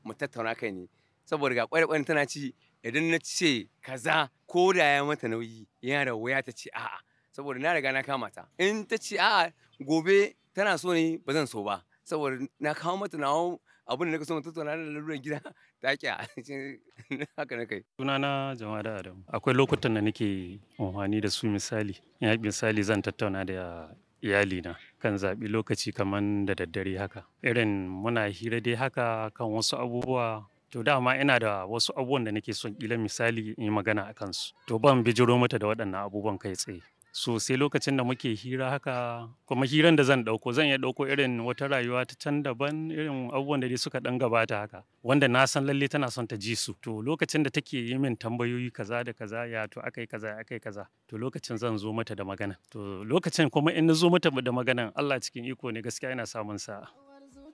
mu tattauna kai ne saboda ga ƙwarai tana ci idan na ce kaza ko da ya mata nauyi yana da wuya ta ce a'a saboda na riga na kama ta in ta ce a'a gobe tana so ne ba zan so ba saboda na kawo mata nawa abin da nake so mu tattauna da laluran gida ta ƙi haka na kai Sunana Jamada Adamu. Akwai lokutan da nake amfani da su misali. Ya misali zan tattauna da iyalina kan zaɓi lokaci kaman da daddare haka. Irin muna hira dai haka kan wasu abubuwa. To dama ina da wasu abubuwan da nake son ƙila misali in yi magana a kansu. To ban bijiro mata da waɗannan abubuwan kai tsaye. So sai lokacin da muke hira haka kuma hiran da zan ɗauko zan iya ɗauko irin wata rayuwa ta can daban irin abubuwan da dai suka ɗan gabata haka. Wanda na san lalle tana son ta ji su. To lokacin da take yi min tambayoyi kaza da kaza ya to aka yi kaza aka yi kaza. To lokacin zan zo mata da magana. To lokacin kuma in na zo mata da maganan Allah cikin iko ne gaskiya ina samun sa'a.